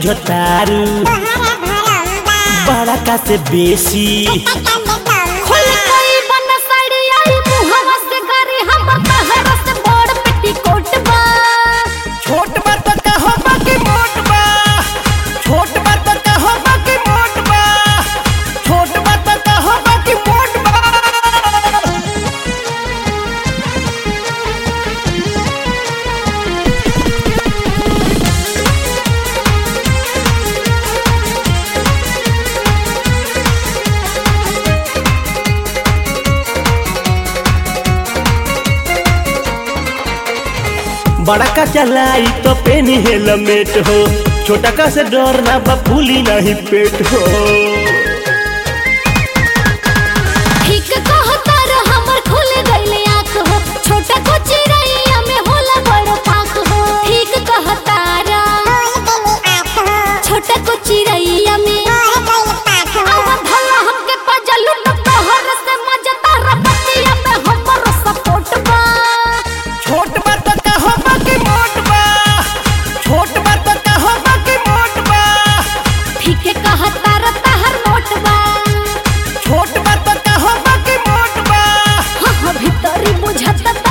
बुझतारू बड़ा का से बेसी खुल गई बन साड़ी आई मुहवा से गारी हमर तहरा से बड़ पेटीकोट बा छोट बा तो कहो बाकी मोट बा छोट बा तो कहो बाकी मोट बा छोट बा तो कहो बाकी मोट बा बड़ा का चलाई तो पेनी हेलमेट हो छोटा का से डर ना बा फूली नहीं पेट हो ठीक कहता रे हमर खुल गइल आँख हो छोटा को चिड़ैया में होला बड़ पाख हो ठीक कहता रा छोटा को चिड़ैया में आवा भला हमके पजलू न तोहर से मजा तारा पतिया में हमर सपोर्ट बा छोट बा तो कहो बाकी मोट बा छोट बा तो कहो बाकी मोट बा ठीक कहता रा ताहर मोट बा छोट बा तो कहो बाकी मोट बा हाँ हाँ भीतरी बुझत